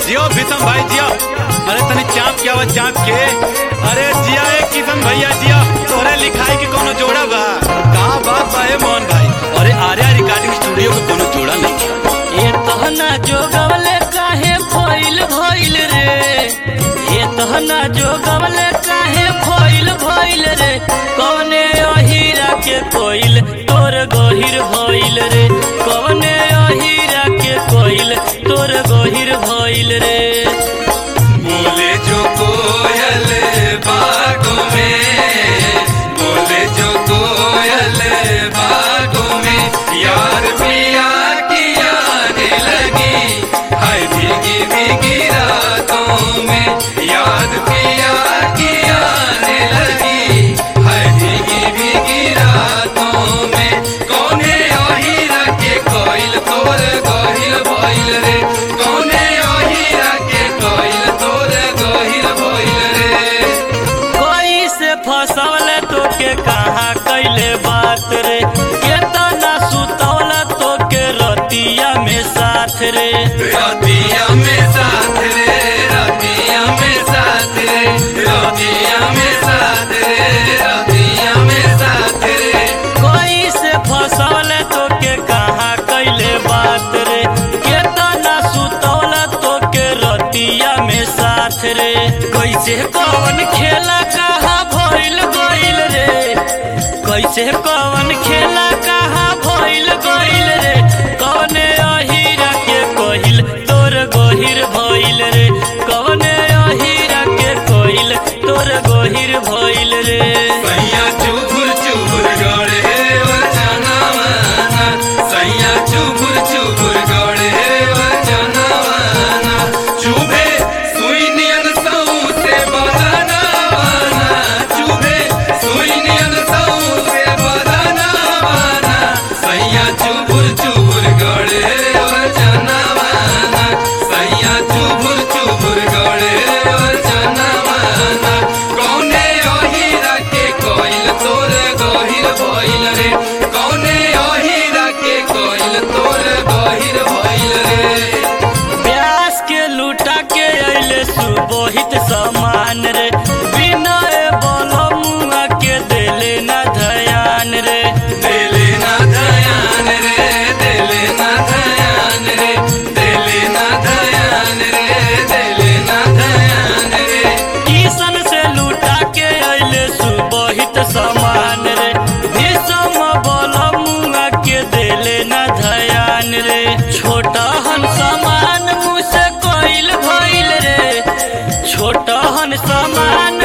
जियो भीषम भाई जियो अरे तनी चाप के आवाज चाप के अरे जिया ए किशन भैया जिया तोरे लिखाई के कोनो जोड़ा बा कहाँ बात बा ए मोहन भाई अरे आर्या रिकॉर्डिंग स्टूडियो के कोनो जोड़ा नहीं ये तहना जोगवले काहे भइल भइल रे ये तहना जोगवले काहे भइल भइल रे कौने अहीरा के कोइल तोर गहिर भइल रे कौने अहीरा के कोइल तोर गहिर भइल रे बोले जो कोयल बागों में बोले जो कोयल बागों में यार पिया की आने लगी हाय भीगी भीगी रातों में याद पिया की आने लगी हाय भीगी भीगी रातों में कौने ओहीरा के कोयल तोर गहिल भइल रे कौने ओहीरा के कोयल तोर गहिल भइल रे कोई से फसवले तोके कहाँ कैले बात रे केतना सुतवला तोके रतिया में साथ रे रतिया में साथ रे रतिया में साथ रे रतिया में साथ रे रतिया में साथ रे कोई से फसवले तोके कहाँ कैले बात रे केतना सुतवला तोके रतिया में साथ रे कैसे कौन खेला कहाँ भइल गइल रे कैसे कौन खेला कहाँ भइल गइल रे कौने अहीरा के कोहिल तोर गहिर भइल रे कौने अहीरा के कोहिल तोर गहिर भइल रे सैया चुबुर चुबुर गड़े वचना माना सैया चुबुर चुबुर गड़े वचना माना चुभे सुई नियन सऊ से बदना माना चुभे सुई नियन सऊ से बदना माना सैया चुबुर चुबुर गड़े वचना माना सैया चुबुर चुबुर गड़े वचना माना कौने ओहीरा के कोइल तोर गहिर भइल रे कौने ओहीरा के कोइल तोर गहिर भइल रे प्यास के लूटा के अइले सुबोहित समान रे विनय बलमुआ के देले न धयान रे देले ना धयान रे देले ना धयान रे देले ना धयान रे देले ना धयान रे किशन से लूटा के अइले सुबोहित समान रे भीषम बलमुआ के देले न धयान रे छोटा हन समान मुँह से कोइल भइल रे छोटा हन समान